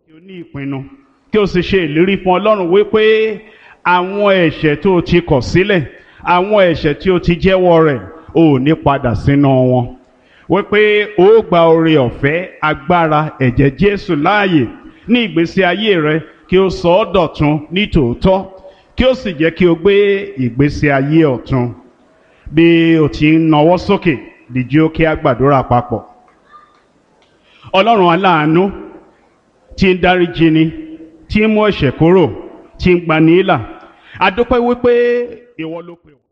kí o ní ìpinnu kí o sì ṣe ìlérí fún ọlọ́run wípé àwọn ẹ̀ṣẹ̀ tó o ti kọ̀ sílẹ̀ àwọn ẹ̀ṣẹ̀ tí o ti jẹ́wọ́ rẹ̀ o ò ní padà sínú wọn wípé o ó gba oore ọ̀fẹ́ agbára ẹ̀jẹ̀ Jésù láàyè ní ìgbésí ayé rẹ kí o sọ ọ́ dọ̀tun ní tòótọ́ kí o sì jẹ́ kí o gbé ìgbésí ayé ọ̀tun bí o ti ń nawọ́ sókè dìjí ó kí a gbàdúrà papọ̀ ọlọ́run aláàánú tí ń dáríjì ni tí ń mú ẹ̀ṣẹ̀ kúrò tí ń gbani là a dúpẹ́ wípé ìwọ ló pè wá.